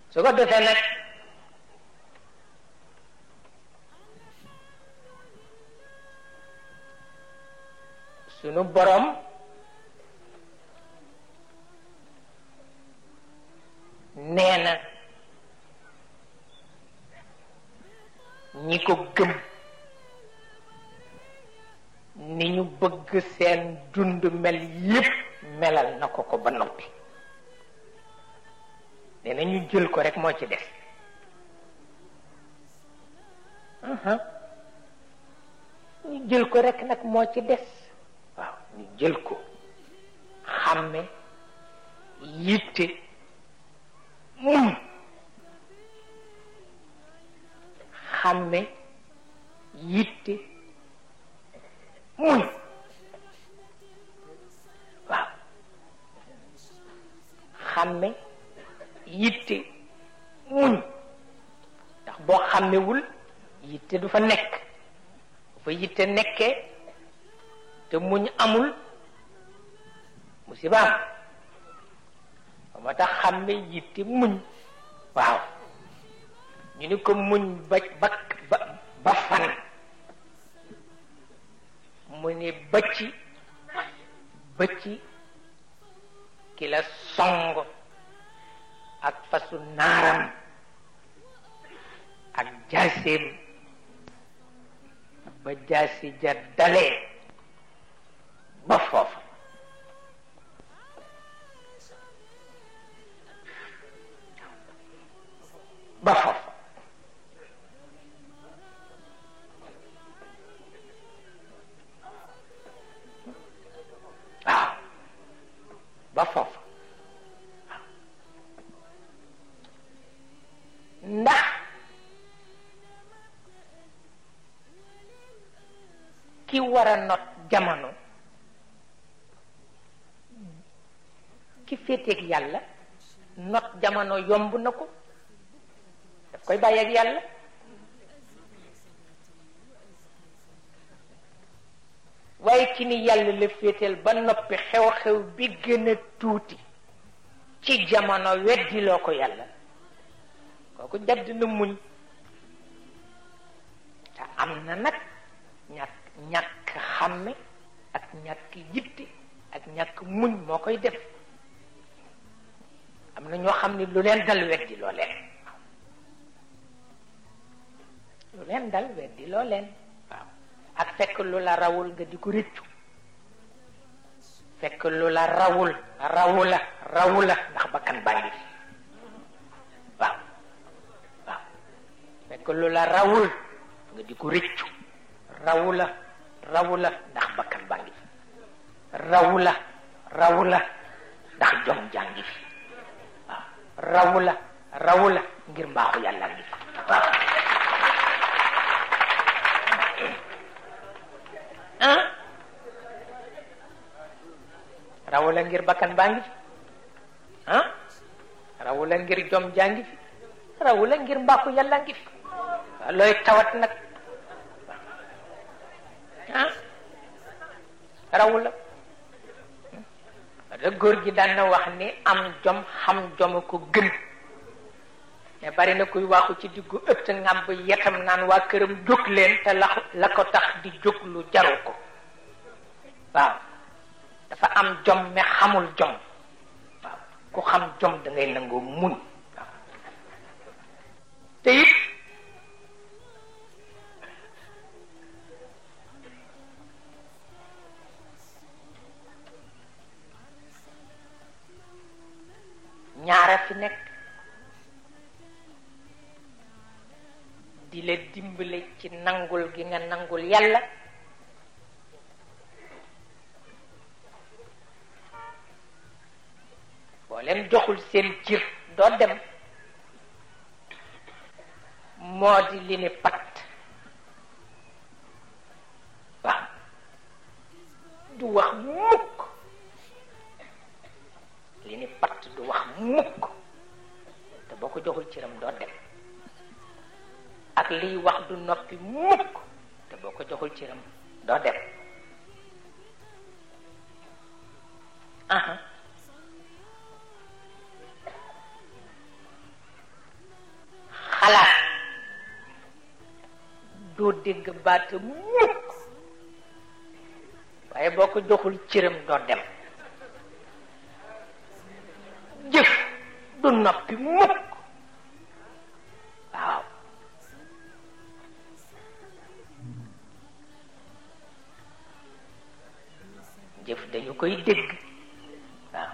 su ko defee nag sunu borom nee na ñi ko gëm ni ñu bëgg seen dund mel yépp melal na ko ko ba noppi nee na ñu jël ko rek moo ci des ñu jël ko rek nag moo ci des waaw ñu jël ko xàmme yitte muñ xàmme yitte muñ waaw xàmme yitte muñ ndax boo xàmmewul yitte du fa nekk bu fa yitte nekkee te muñ amul musibaam ba ma tax xàmme yitte muñ waaw ñu ni ko muñ ba ba ba fan mu ni bëcci bëcci ki la song ak fasu naaram ak jaaseem ba jaasi ja dalee ba foofu ba foofu waaw ba foofu ndax ki war a not jamono ki féeteeg yàlla not jamono yomb na ko daf koy bàyyi ak yàlla waaye ki ni yàlla la féeteel ba noppi xew-xew bi gën a tuuti ci jamono weddiloo ko yàlla kooku jadd na muñ te am na nag ñàkk ñàkk xàmme ak ñàkk yitte ak ñàkk muñ moo koy def am na ñoo xam ne lu leen dal weddi loo leen lu leen dal weddi loo leen waaw ak fekk lu la rawul nga di ko rëccu fekk lu la rawul rawula rawula ndax bakkan baa ngi fi waaw waaw fekk lu la rawul nga di ko rëccu rawula rawula ndax bakkan baa ngi fi rawula rawula ndax jom jàngi fi waaw rawula rawula ngir mbaaxu yàlla ngi fi waaw ah rawula ngir bakkan baa ngi fi ah rawula ngir jom jàngi fi rawula ngir mbaaxu yàlla ngi fi waaw looy tawat nag ah rawula da góor gi daan na wax ni am jom xam jom ko gën mais bari na kuy waxu ci diggu ëtt ngàmb yetam naan waa këram jóg leen te la la ko tax di jóg lu jaru ko waaw dafa am jom mais xamul jom waaw ku xam jom da ngay nangoo muñ waaw te it ñaara fi nekk di la dimbale ci nangul gi nga nangul yàlla boo leen joxul seen cir doo dem moo di li ni pat waaw du wax mukk li ni pat du wax mukk te boo ko joxul ciram doo dem ak liy wax du noppi mukk te boo ko joxul ciram doo dem aha doo dégg baata mukk waaye boo ko joxul cëram doo dem jëf du noppi mukk waaw jëf dañu koy dégg waaw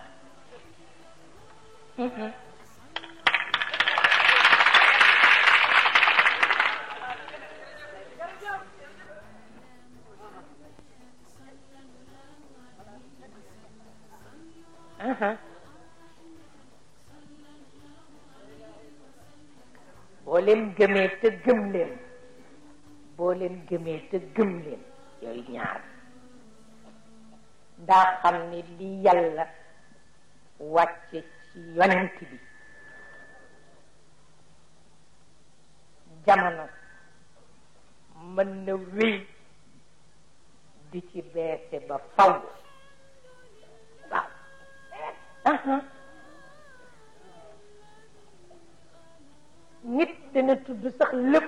boo leen gëmee te gëm leen boo leen gëmee te gëm leen yooyu ñaar daa xam ni li yàlla wàcce ci yonent bi jamono mën na wéy di ci beese ba faw waaw nit dana tudd sax lépp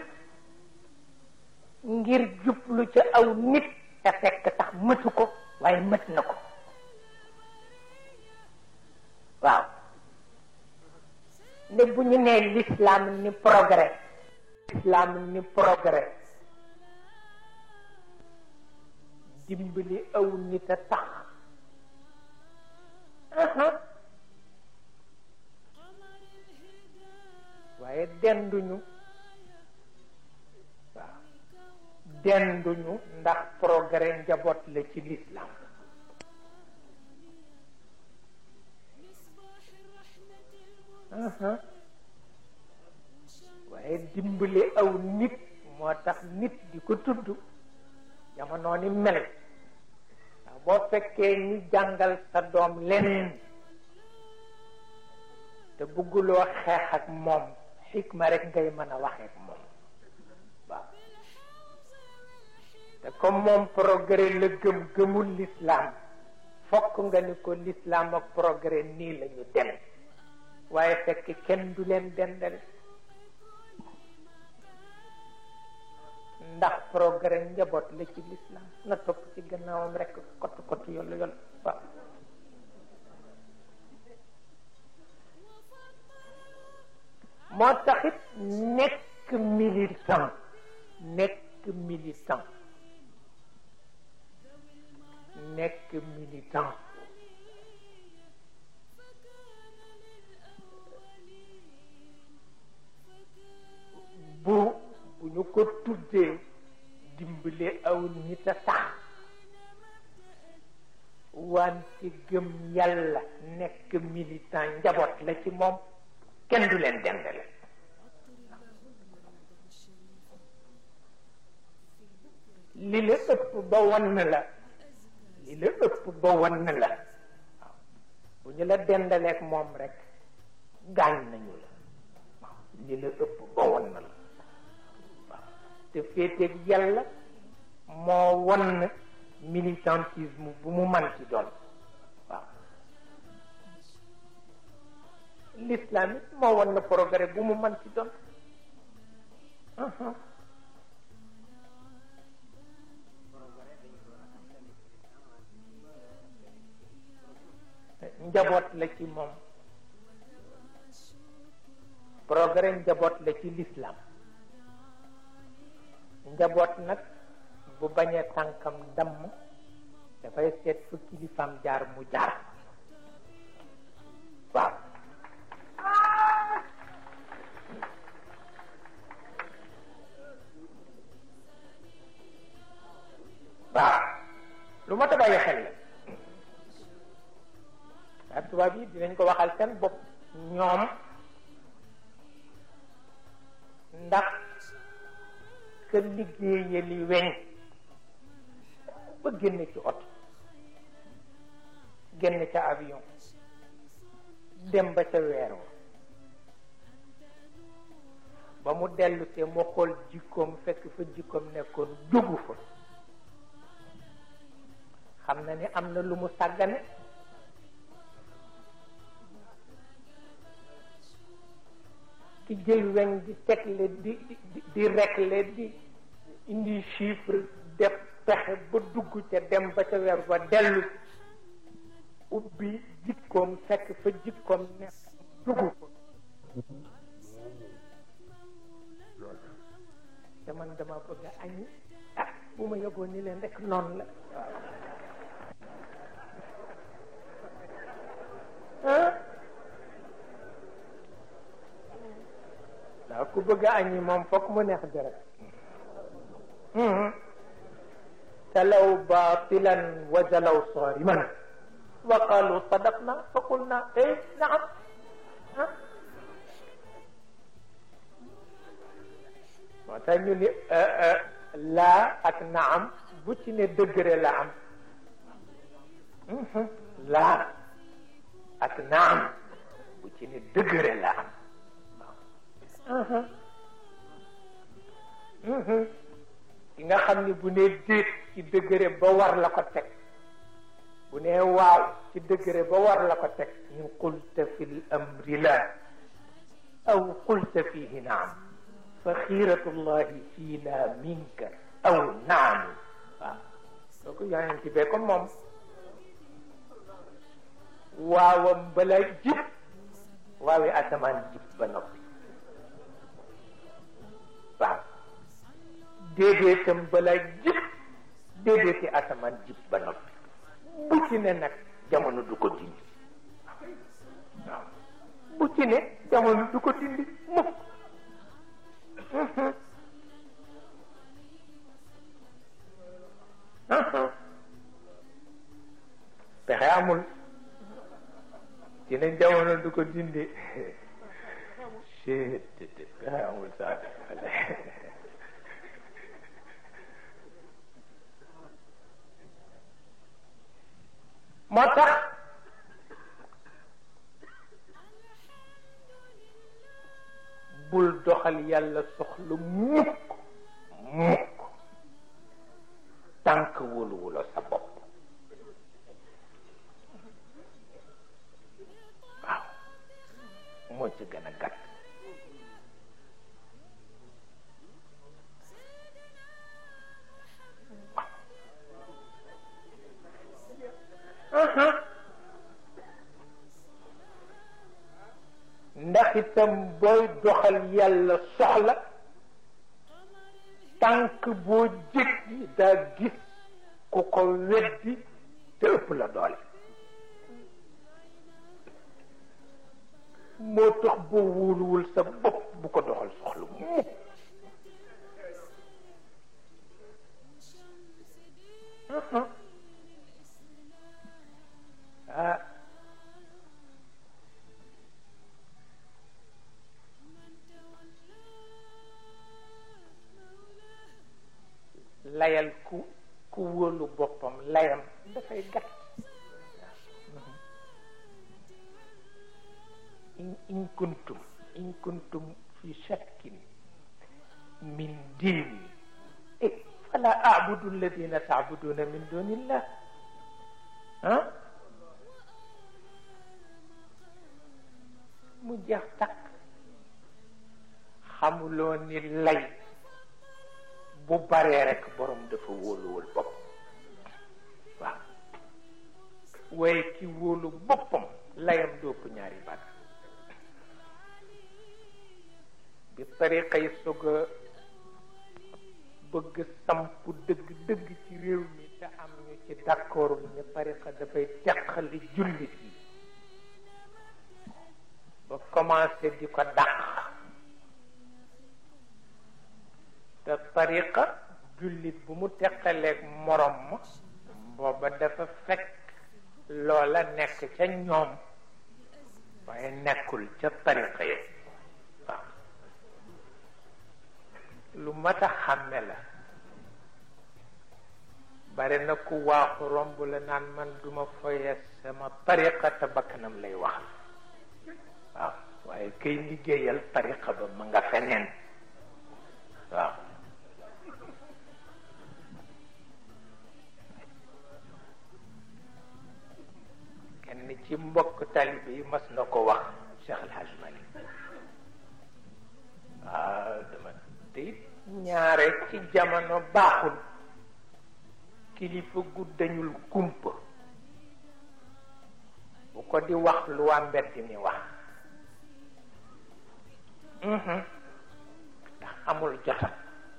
ngir jublu ca aw nit te fekk tax mëtu ko waaye mët na ko waaw ne bu ñu nee l'islam ni progrès l'islam ni progrès dimbali aw nit a tax waaye denduñu waaw denduñu ndax progrès njaboot la ci l'islam waaye dimbali aw nit moo tax nit di ko tudd jamono ni mel waaw boo fekkee ñi jàngal sa doom leneen te bëgguloo xeex ak moom xikma rek ngay mën a waxee ak moom waaw te comme moom progrès la gëm gëmul l'islam fokk nga ni ko l'islam ak progrès nii la ñu dem waaye fekk kenn du leen dendale ndax progrès njaboot la ci l'islam na topp ci gannaawam rek kott kott yollu yollu waaw moo taxit nekk militant nekk militant nekk militant bu bu ñu ko tuddee dimbale aw nit a tax wante gëm yàlla nekk militant njaboot la ci moom kenn du leen dendale li la ëpp ba wan la li la ëpp ba wan la waaw bu ñu la dendaleek moom rek gaañ nañu la waaw li la ëpp ba wan la waaw te féeteeg yàlla moo wan militantisme bu mu man ci doon waaw l'islam it moo wan na progrès bu mu man ci doon njaboot la ci moom progrès njaboot la ci l'islam njaboot nag bu bañee tànkam damm dafay seet fu kilifaam jaar mu jaar waaw waaw lu ma ta bàyyi xel la waaye tubaab yi dinañ ko waxal seen bopp ñoom ndax ka liggéeye li weñ ba génn ci oto génn ca avion dem ba ca weer wa ba mu dellu te mu xool jikkoom fekk fa jikkoom nekkoon jógu fa xam na ni am na lu mu sàggane ki jël weñ di tegle di di di rekle di indi chiffre def pexe ba dugg ca dem ba ca weer ba dellu ubbi jikkoom fekk fa jikkoom nekk dugg ko loolu te man dama bëgg a añi ah bu ma yëgoon ni leen rek noonu la waaw waaw ku bëgg a añi moom fokk mu neex deret talaw batilan wa jalaw sariman wa qalu sadaqna fa qulna eh naam ah moo tax ñu ni laa ak naam bu ci ne degré la am laa ak naam bu ci ne degré la am ki nga xam ni bu ne déet ci degré ba war la ko teg bu ne waaw ci degré ba war la ko teg in qulta fi l amri la aw qulta fihi naam fa xiiratullahi fiina minka aw naam waaw kooku yonent bee ko moom waawam bala jib waawi asamaan jib ba noppi waaw déedéetam bala jib déedéeti asamaan jib ba noppi bu ci ne nag jamono du ko dindi waaw bu ci ne jamono du ko dindi mukk pexe amul ci ne jamono du ko dindi pexe amul sax moo tax bul doxal yàlla soxla mukk mukk tànk wóoluwula sa bopp waaw moo ci gën a gàtt ndax itam booy doxal yàlla soxla tànk boo jéggi daa gis ku ko weddi te ëpp la doole moo tax boo wóoluwul sa bopp bu ko doxal soxla mukk ah layal ku ku wóolu boppam layam dafay gàtt in in kuntum in kuntum fi shakkin min diini eh fala abudu alladina taabuduna min dunillah ah mu jeex takk xamuloo ni lay bu baree rek borom dafa wóoluwul bopp waaw waaye ki wóolu boppam layam dóopp ñaari baat bi tariqa yi soog a bëgg samp dëgg dëgg ci réew mi te am ñu ci d'accord ñu tariqa dafay teqali jullit yi ba commencé di ko dàq te tariqa jullit bu mu teqaleeg morom ma booba dafa fekk loola nekk ca ñoom waaye nekkul ca tariqa yi waaw lu mat a xàmme la bari na ku waaxu romb la naan man duma foye sama tariqa te bakkanam lay wax waaw waaye kay liggéeyal tariqa ba ma nga feneen waaw kenn ci mbokk talibe yi mas na ko wax Cheikh El Hadj Malick waaw dama te it ñaare ci jamono baaxul kilifa gu dañul kumpa bu ko di wax lu waa mbedd mi wax ndax amul jotam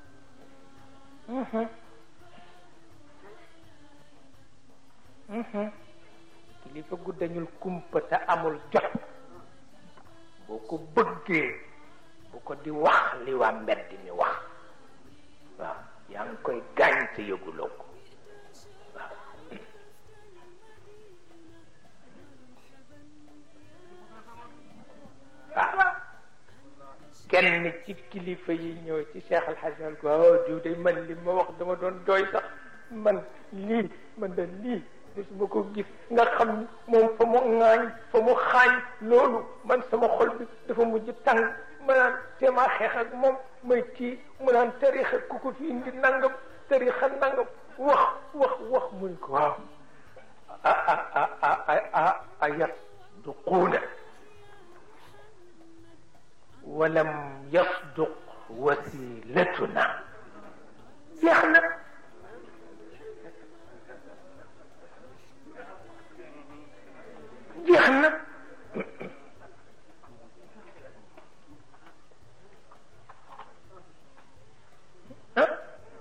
kilifa gu dañul kumpa te amul jot boo ko bëggee bu ko di wax li waa mbedd mi wax waaw yaa ngi koy gaañ te yëguloo ko waaw waaw kenn ci kilifa yi ñëw ci Cheikh Al Hadj Al ko waaw diw de man li ma wax dama doon jooy sax man lii man da lii su ma ko gis nga xam ni moom fa mu ŋaañ fa mu xaañ loolu man sama xol bi dafa mujj tàng ma naan teemaa xeex ak moom may kii mu naan tarixa ku ko fi indi nangam tarixa nangam wax wax wax muy ko waaw a a a a a a yasduquuna walam yasduq wasilatuna jeex na jeex na ah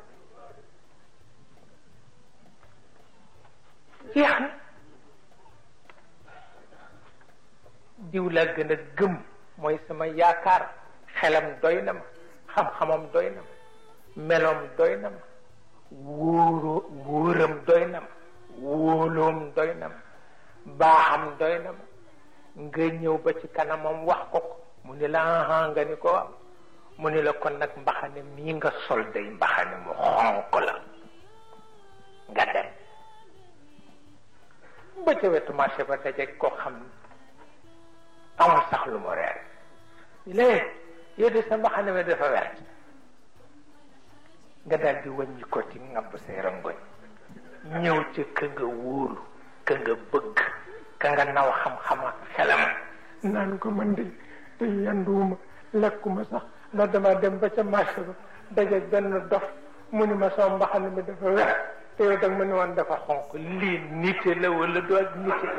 jeex na diw laa gën a gëm mooy sama yaakaar xelam doy na ma xam-xamam doy na ma meloom doy na ma wóoroo wóoram doy na ma wóoloom doy na ma baaxam doy na ma nga ñëw ba ci kanamam wax ko ko mu ni la aha nga ni ko waaw mu ni la kon nag mbaxane mii nga sol day mbaxane mu xonq la nga dem ba ca wetu marché ba daje koo xam ni amul sax lu mu reer lée yow de sa mbaxane mi dafa wert nga daal di wàññi ko ci ngabb say rangoñ ñëw ca ka nga wóolu ka nga bëgg ka nga naw xam-xam ak xelam naan ko man de te yanduwuma lekkuma sax ndax dama dem ba ca marché ba daje benn dof mu ni ma sama mbaxane mi dafa wert te yow dag ma ni woon dafa xonq lii nite la wala du ak nite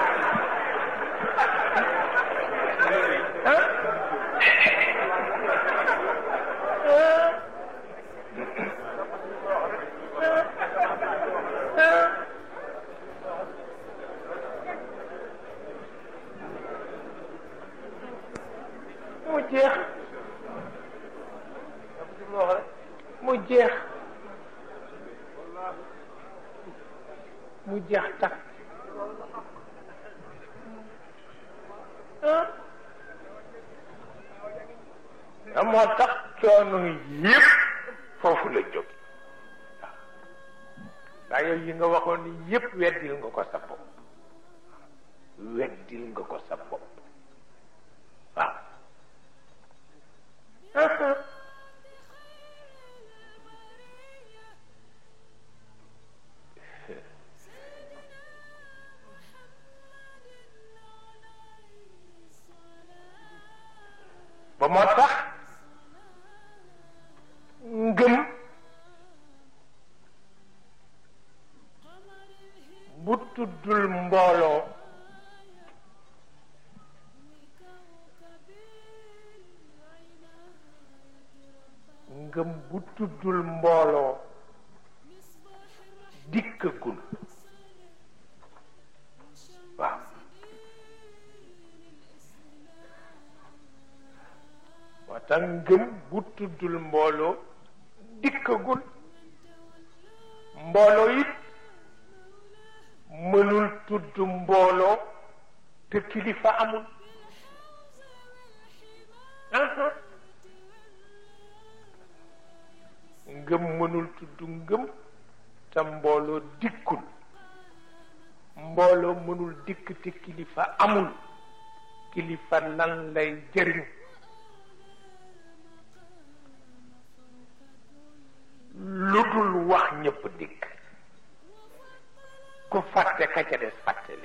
mu jeex mu jeex mu jeex takk ah moo tax coono yépp foofu la jóg waaw yow yi nga waxoon ni yépp weddil nga ko sa bopp weddil nga ko sa bopp waaw ba moo tax ngëm bu tuddul mbooloo ngëm bu tuddul mbooloo dikkagul waaw moo tax ngëm bu tuddul mbooloo dikkagul mbooloo it mënul tudd mbooloo te kilifa amul ngëm mënul tudd ngëm te mbooloo dikkul mbooloo mënul dikk te kilifa amul kilifa lan lay jëriñ lu dul wax ñëpp dikk ku fàtte ka ca des fàttali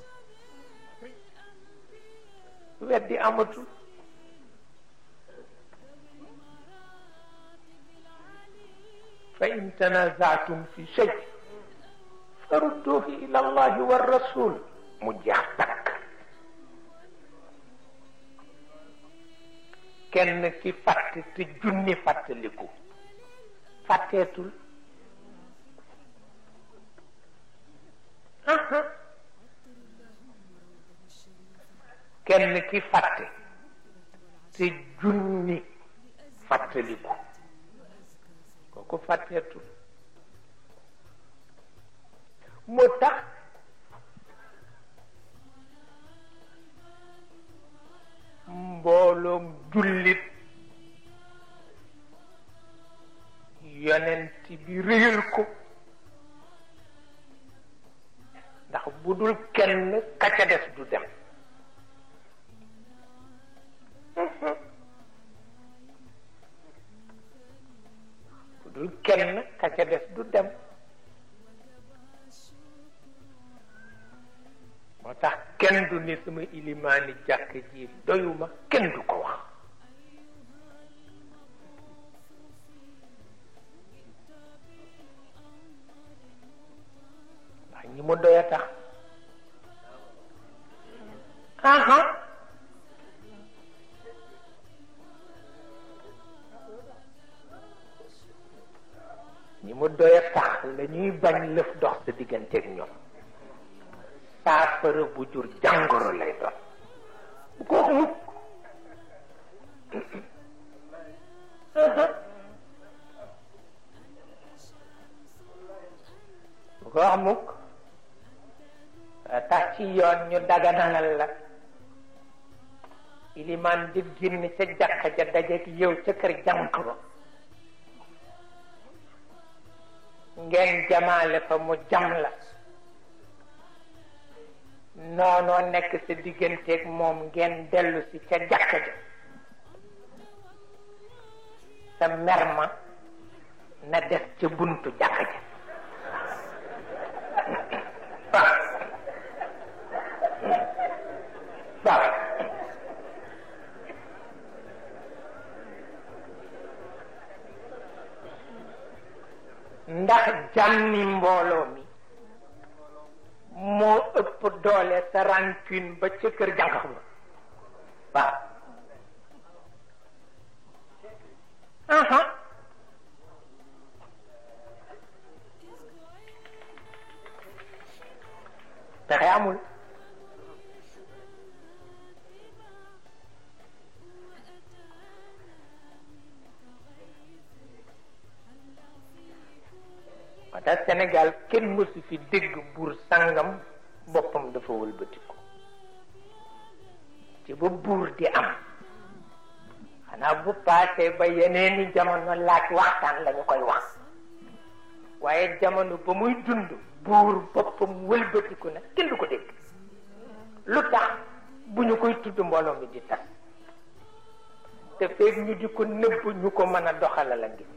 weddi amatul fa in tanazatum fi shay farudduhu ila allahi wa rasul mu jeex takk kenn ki fàtte te junni fàttaliku fàtteetul kenn ki fàtte te junni fàttaliku kooku fàtteetul moo tax mbooloom jullit yonent bi réyal ko ndax bu dul kenn ka ca des du dem bu dul kenn ka ca des du dem moo tax kenn du ni sama ilimaani jàkk ji doyuma kenn du ko wax ndax ñi mu doy a tax aha ñi mu doy a tax la ñuy bañ lëf dox sa digganteeg ñoom saafara bu jur jàngoro lay doon bu ko wax mukk bu ko wax mukk tax ci yoon ñu daganalal la ilimaan di génn ca jàkka ja dajeek yow ca kër jànq ba ngeen jamaale fa mu jam la noonoo nekk sa digganteeg moom ngeen dellu si ca jàkka ja sa merma na des ca buntu jàkka ja waaw ndax jàmmi mbooloo mi moo ëpp doole sa rancune ba ca kër jànq ba waaw aha pexe amul moo tax Sénégal kenn mësu fi dégg buur sangam boppam dafa wëlbatiku ci ba buur di am xanaa bu paasee ba yeneeni jamono laaj waxtaan lañu koy wax waaye jamono ba muy dund buur boppam wëlbatiku na kenn du ko dégg lu tax bu ñu koy tudd mbooloo mi di tas te feeg ñu di ko nëbb ñu ko mën a doxala la ngi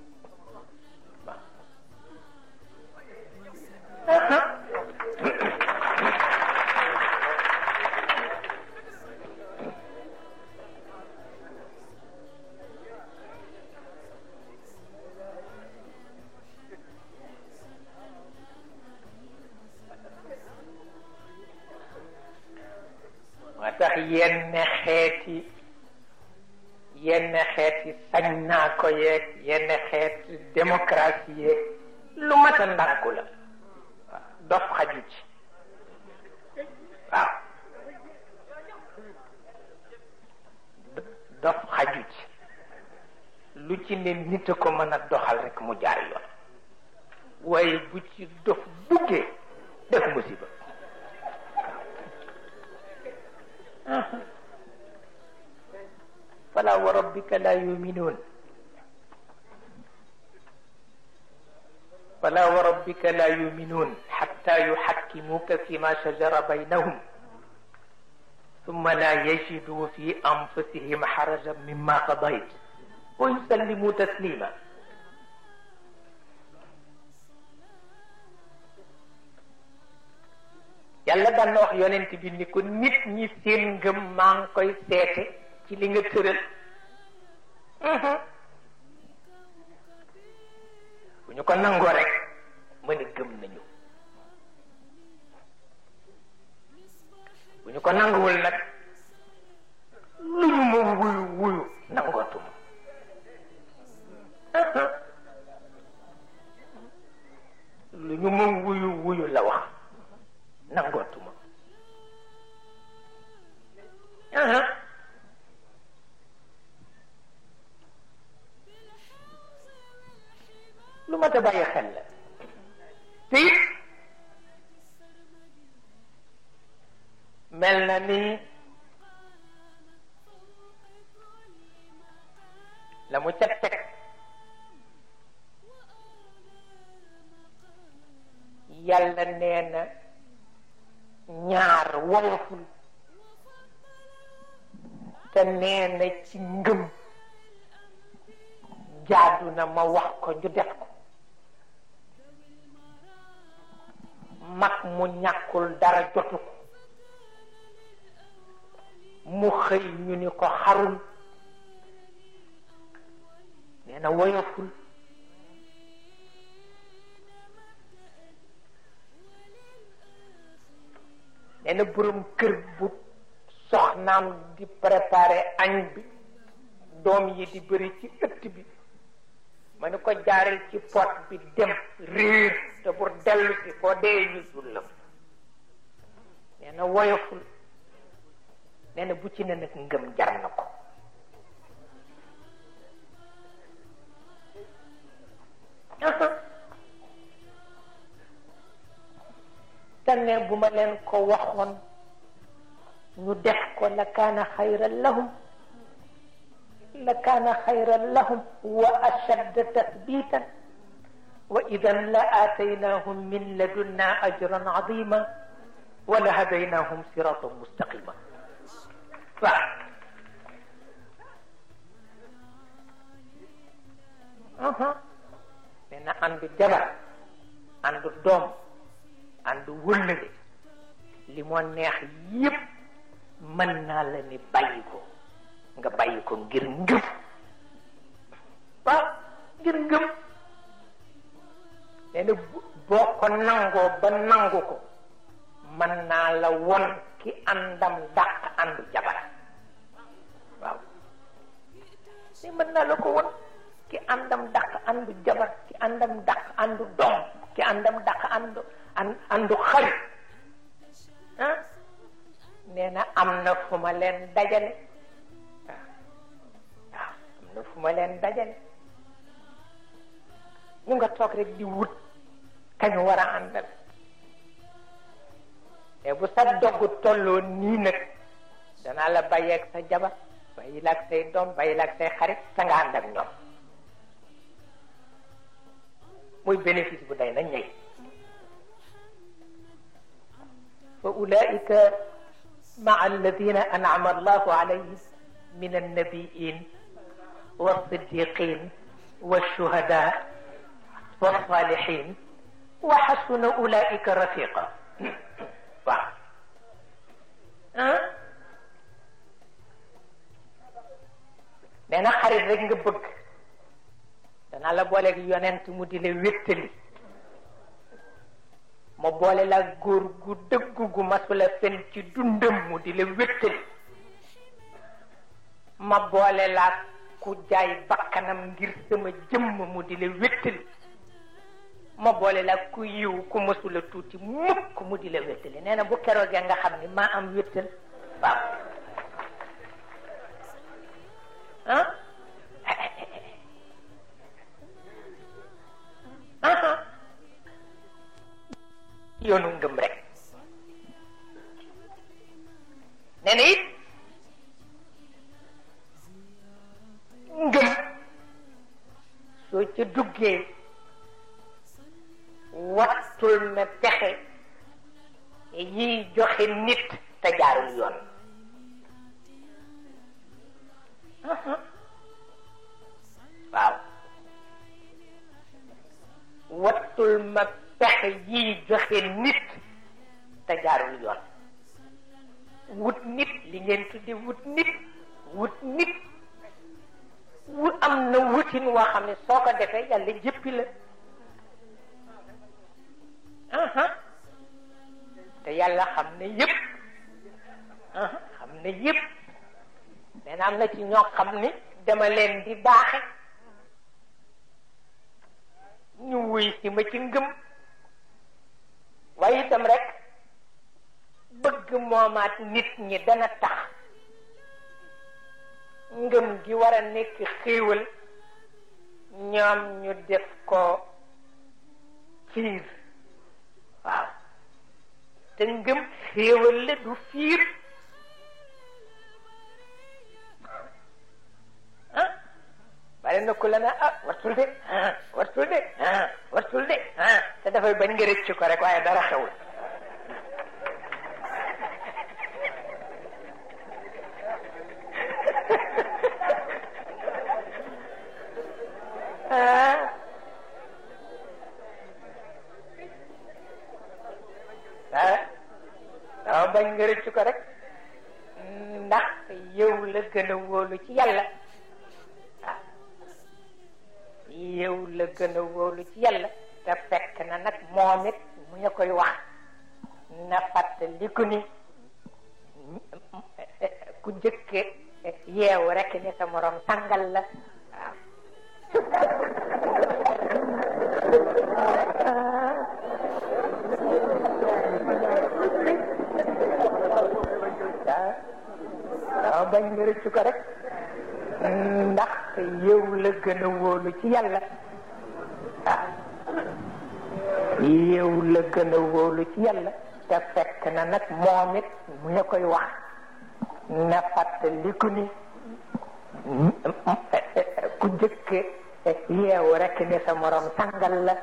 moo tax yenn xeeti yenn xeeti sañ naa ko yeeg yenn xeeti démocratie yeeg lu mat a ndànku la waaw dof xaju ci waaw dof xaju ci lu ci ne nit a ko mën a doxal rek mu jaar yoon waaye bu ci dof buggee def musiba fala wa rabbika la yuminuun فلا وربك لا يؤمنون حتى يحكموك فيما شجر بينهم ثم لا يجدوا في أنفسهم حرجا مما قضيت ويسلموا تسليما yàlla daan na wax yonent bi ni ko nit ñi seen ngëm maa ngi koy seete ci li nga tëral bu ñu ko nangoo rek mën a gëm nañu bu ñu ko nanguwul nag lu ñu ma wuyu wuyu nangootuma lu ñu ma wuyu wuyu la wax nangootuma lu ma ta bàyyi xel la te it mel na ni la mu ca teg yàlla nee na ñaar woyoful te nee na ci ngëm jaadu na ma wax ko ñu def ko mag mu ñàkkul dara jotu ko mu xëy ñu ni ko xarul nee na woyoful nee na borom kër bu soxnaam di préparer añ bi doom yi di bëri ci ëtt bi ma ni ko jaaral ci pot bi dem réer te pour dellu si koo dee ñu sullam nee na woyoful nee na bu ci ne nag ngëm jar na ko te ne bu ma leen ko waxoon ñu def ko la kaana xayran lahum la kaana xayran lahum wa ashadda tathbitan wa idan la aataynahum min ladunna ajran azima wa la hadaynahum siratan mustaqima waaw nee na àndu jabar àndu doom àndu wëllëre li moo neex yépp mën naa la ni bàyyi ko nga bàyyi ko ngir ngëm waaw ngir ngëm nee na boo ko nangoo ba nangu ko mën naa la won ki àndam dàq àndu jabar waaw ni mën naa la ko won ki àndam dàq àndu jabar ki àndam dàq àndu doom ki àndam dàq àndu àndu xarit ah nee na am na fu ma leen dajale waaw waaw am na fu ma leen dajale ñu nga toog rek di wut kañu war a àndal te bu sa dogg tolloo nii nag danaa la bàyyeeg sa jabar bàyyi la ak say doom bàyyi la ak say xarit sa nga ànd ak ñoom muy bénéfice bu day na ñëy fa ulaika maa alladina an'ama allahu alayhim min annabiyin والصديقين والشهداء والصالحين وحسن أولئك رفيقا waaw nee na xarit rek nga bëgg danaa la booleeg yonent mu di la wéttali ma boole la góor gu dëggu gu masula fen ci dundam mu di la wéttali ma boole la ku jaay bakkanam ngir sama jëmm mu di la wéttali ma boole la ku yiw ku mësula tuuti mukk mu di la wéttali nee na bu keroogee nga xam ni maa am wéttal waaw ah yoonu ngëm rek nee na it ngëm soo ca duggee wattul na pexe yiy joxe nit te jaarul yoon waaw wattul ma pexe yiy joxe nit te jaarul yoon wut nit li ngeen tudde wut nit wut nit wu am na wutin woo xam ne soo ko defee yàlla jëppi la yàlla xam ne yëpp xam ne yëpp nee na am na ci ñoo xam ni dama leen di baaxe ñu wuy si ma ci ngëm waaye itam rek bëgg moomaat nit ñi dana tax ngëm gi war a nekk xéewal ñoom ñu def ko fiir waaw te ngëm xéewal la du fiir ah bari na ku la na ah wartul de ah wartul de ah wartul de ah te dafay bañ nga rëcc ko rek waaye dara xewul ah dama bañ nga rëcc ko rek ndax yow la gën a wóolu ci yàlla waaw yow la gën a wóolu ci yàlla te fekk na nag moom it mu ñu koy wax na fàttaliku ni ku jëkk yeewu rek ni sa morom tàngal la waaw waaw bañ nga rëccu ko rek ndax yow la gën a wóolu ci yàlla waaw yow la gën a wóolu ci yàlla te fekk na nag moom it mu ñu koy wax na fàttaliku ni ku jëkk yeewu rek ni sa morom sangal la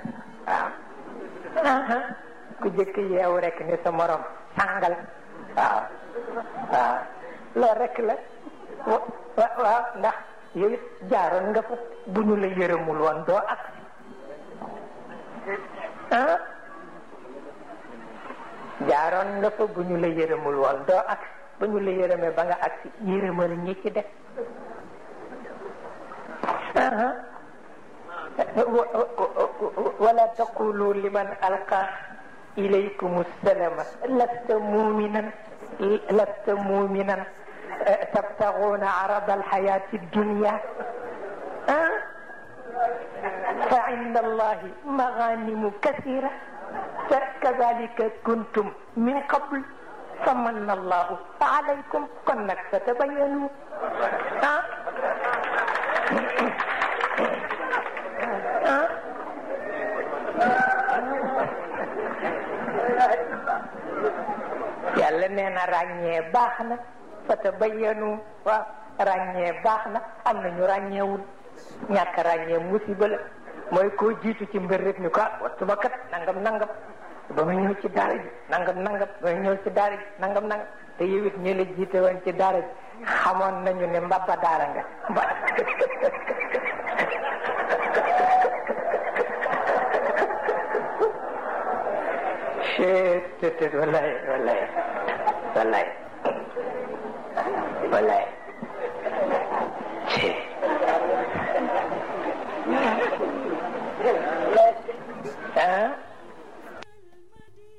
waaw ku jëkk yeewu rek ni sa morom sangal waaw waaw loolu rek la wa waaw ndax yow it jaaroon nga fa bu ñu la yërëmul woon doo ak ah jaaroon nga fa bu ñu la yërëmul woon doo ak ba ñu la yërëmee ba nga ak si yërëmal ñi ci def wala taqulu liman alqa ilaykum assalama lasta muminan lasta muminan tabtaxuuna arada alxayaati dunia ah fa inda allahi maganimu kasira kadalika kuntum min qabl famanna allahu alaykum kon nag fatabayanu ah ah yàlla nee na ràññee baax na fatabayanu waaw ràññee baax na am na ñu ràññeewul ñàkk ràññee musiba la mooy koo jiitu ci mbir rek ni ko ah wattu ba kat nangam nangam ba ma ñëw ci daara ji nangam nangam ba ma ñëw ci daara ji nangam nangam te yow it ñu la jiite woon ci daara ji xamoon nañu ne mbabba daara nga mba wallaay wallaay wallaay wallaay